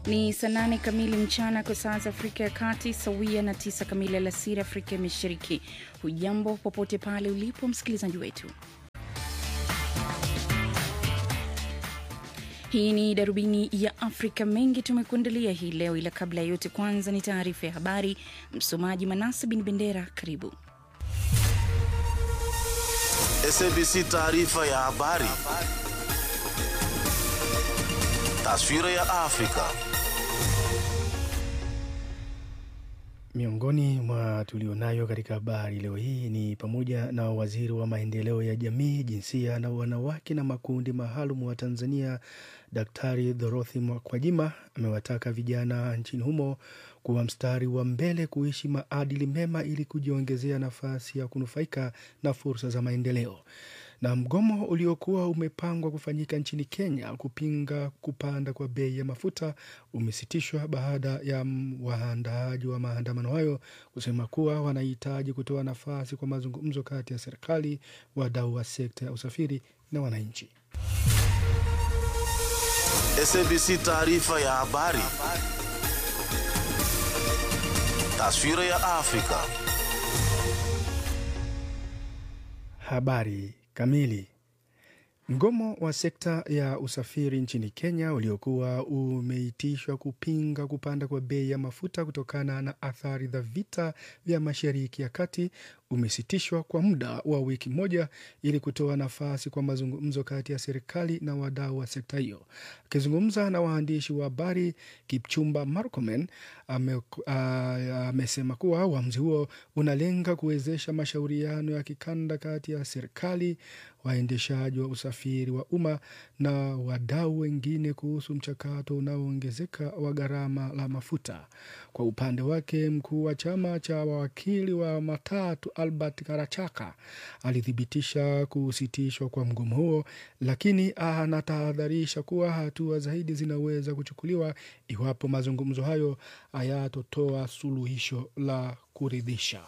Ni saa nane kamili mchana kwa saa za Afrika ya Kati, sawia na tisa kamili alasiri Afrika ya Mashariki. Hujambo popote pale ulipo msikilizaji wetu. Hii ni darubini ya Afrika. Mengi tumekuandalia hii leo, ila kabla ya yote, kwanza ni taarifa ya habari. Msomaji Manasa Bin Bendera, karibu. SABC taarifa ya habari. Taswira ya Afrika. Miongoni mwa tulionayo katika habari leo hii ni pamoja na waziri wa maendeleo ya jamii, jinsia na wanawake na makundi maalum wa Tanzania, Daktari Dorothy Mkwajima amewataka vijana nchini humo kuwa mstari wa mbele kuishi maadili mema ili kujiongezea nafasi ya kunufaika na fursa za maendeleo. Na mgomo uliokuwa umepangwa kufanyika nchini Kenya kupinga kupanda kwa bei ya mafuta umesitishwa baada ya waandaaji wa maandamano hayo kusema kuwa wanahitaji kutoa nafasi kwa mazungumzo kati ya serikali, wadau wa sekta ya usafiri na wananchi. SABC taarifa ya habari. Taswira ya Afrika. Habari kamili. Mgomo wa sekta ya usafiri nchini Kenya uliokuwa umeitishwa kupinga kupanda kwa bei ya mafuta kutokana na athari za vita vya Mashariki ya Kati umesitishwa kwa muda wa wiki moja ili kutoa nafasi kwa mazungumzo kati ya serikali na wadau wa sekta hiyo. Akizungumza na waandishi wa habari, Kipchumba Murkomen amesema kuwa uamuzi huo unalenga kuwezesha mashauriano ya kikanda kati ya serikali, waendeshaji wa usafiri wa umma na wadau wengine kuhusu mchakato unaoongezeka wa gharama la mafuta. Kwa upande wake, mkuu wa chama cha wawakili wa matatu Albert Karachaka alithibitisha kusitishwa kwa mgomo huo, lakini anatahadharisha kuwa hatua zaidi zinaweza kuchukuliwa iwapo mazungumzo hayo hayatotoa suluhisho la kuridhisha.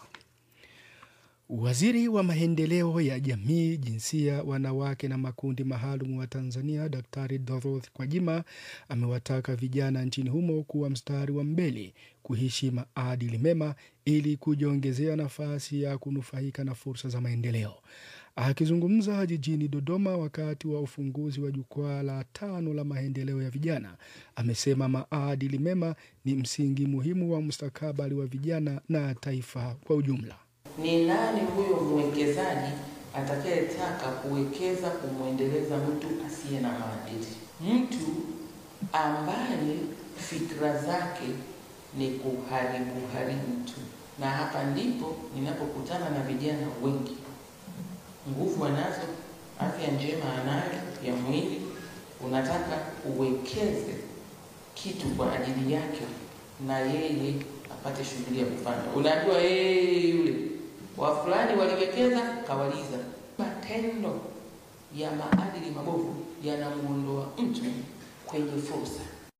Waziri wa maendeleo ya jamii, jinsia, wanawake na makundi maalum wa Tanzania, Daktari Dorothy Kwajima amewataka vijana nchini humo kuwa mstari wa mbele kuishi maadili mema ili kujiongezea nafasi ya kunufaika na fursa za maendeleo. Akizungumza jijini Dodoma wakati wa ufunguzi wa jukwaa la tano la maendeleo ya vijana, amesema maadili mema ni msingi muhimu wa mustakabali wa vijana na taifa kwa ujumla. Ni nani huyo mwekezaji atakayetaka kuwekeza kumwendeleza mtu asiye na maadili? Mtu ambaye fikra zake ni kuharibu haribu tu. Na hapa ndipo ninapokutana na vijana wengi, nguvu anazo, afya njema anayo ya mwili, unataka uwekeze kitu kwa ajili yake na yeye apate shughuli ya kufanya. Unaambiwa yeye yule wa fulani waliwekeza kawaliza. Matendo ya maadili mabovu yanamuondoa mtu kwenye fursa.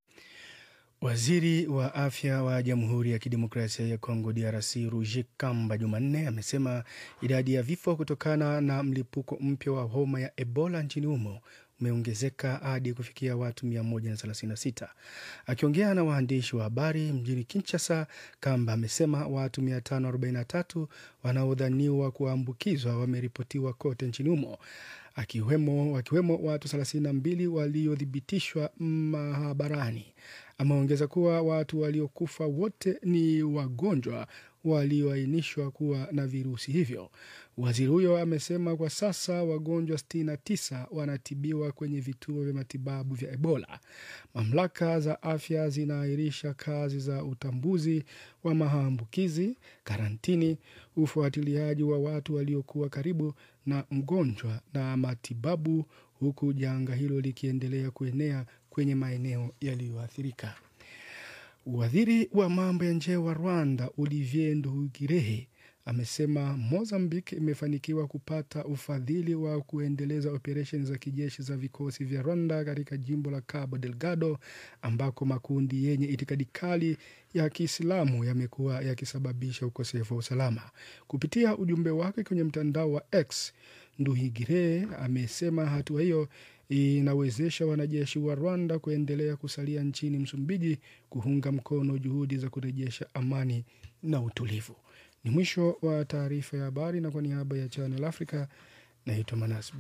Waziri wa afya wa Jamhuri ya Kidemokrasia ya Kongo DRC Roger Kamba Jumanne amesema idadi ya vifo kutokana na mlipuko mpya wa homa ya Ebola nchini humo umeongezeka hadi kufikia watu 136. Akiongea na waandishi wa habari mjini Kinshasa, Kamba amesema watu 543 wanaodhaniwa kuambukizwa wameripotiwa kote nchini humo akiwemo wakiwemo watu 32 waliothibitishwa mahabarani. Ameongeza kuwa watu waliokufa wote ni wagonjwa walioainishwa kuwa na virusi hivyo. Waziri huyo amesema kwa sasa wagonjwa 69 wanatibiwa kwenye vituo vya matibabu vya Ebola. Mamlaka za afya zinaahirisha kazi za utambuzi wa maambukizi, karantini, ufuatiliaji wa watu waliokuwa karibu na mgonjwa na matibabu, huku janga hilo likiendelea kuenea kwenye maeneo yaliyoathirika. Waziri wa mambo ya nje wa Rwanda Olivier Nduhungirehe amesema Mozambique imefanikiwa kupata ufadhili wa kuendeleza operesheni za kijeshi za vikosi vya Rwanda katika jimbo la Cabo Delgado ambako makundi yenye itikadi kali ya Kiislamu yamekuwa yakisababisha ukosefu wa usalama. Kupitia ujumbe wake kwenye mtandao wa X, Nduhigire amesema hatua hiyo inawezesha wanajeshi wa Rwanda kuendelea kusalia nchini Msumbiji kuunga mkono juhudi za kurejesha amani na utulivu. Ni mwisho wa taarifa ya habari, na kwa niaba ya Channel Africa naitwa Manas